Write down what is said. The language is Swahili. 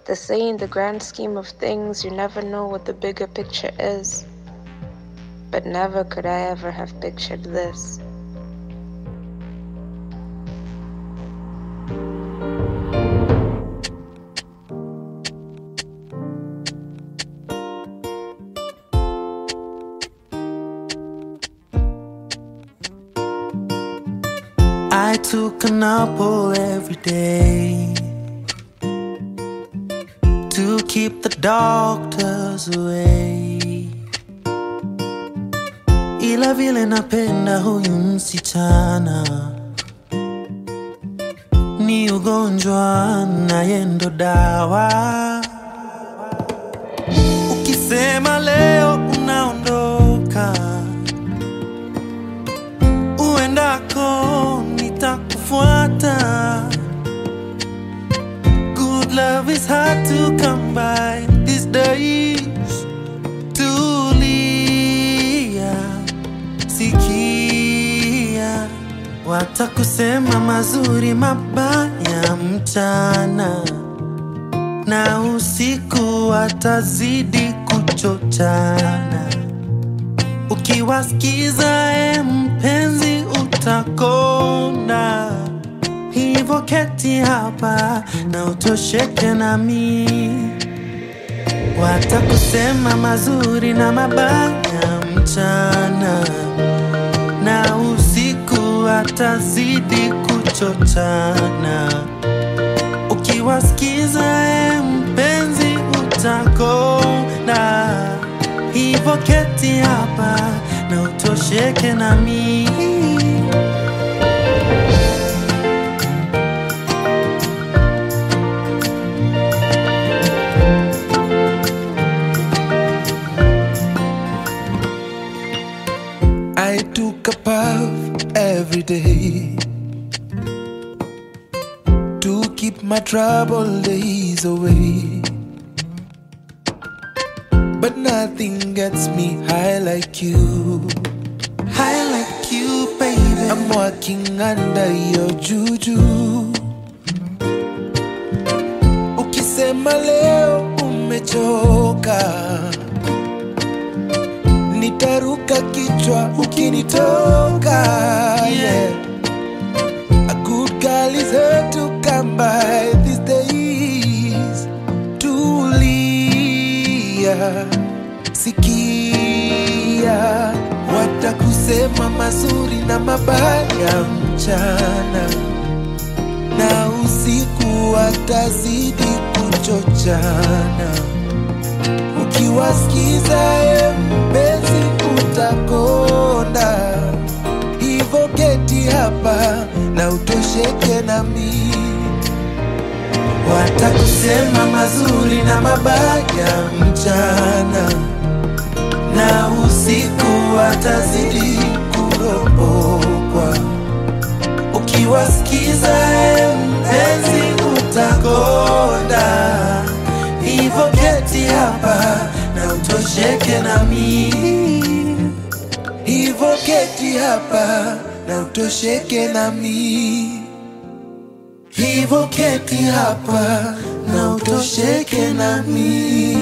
They say in the grand scheme of things, you never know what the bigger picture is. But never could I ever have pictured this. I took an apple every day to keep the doctors away. Ila vile napenda huyu msichana ni ugonjwa naye ndo dawa. Ukisema leo unaondoka uendako nitakufuata. Good love is hard to come by these days. Tulia, sikia, watakusema mazuri mabaya mchana na usiku watazidi kuchochana. Ukiwasikiza e mpenzi, utakonda. Hivyo keti hapa na utosheke nami. Watakusema mazuri na mabaya mchana, na usiku watazidi kuchochana. Ukiwasikiza e mpenzi, utakonda. Hivyo keti hapa na utosheke nami. I took a puff every day to keep my troubled days away. But nothing gets me high like you. High like you, baby. I'm walking under your juju. Ukisema leo umechoka, nitaruka kichwa ukinitoka. Yeah. A good girl is hard to come by these days. Tulia, sikia, watakusema mazuri na mabaya mchana na usiku watazidi kuchochana. Ukiwasikiza e mpenzi, utakonda. Hivyo keti hapa na utosheke nami. Watakusema mazuri na mabaya mchana, na usiku watazidi kuropokwa. Ukiwasikiza e mpenzi, utakonda. Hivyo keti hapa na utosheke nami. Hivyo keti hapa na utosheke nami. Hivyo keti hapa na utosheke nami.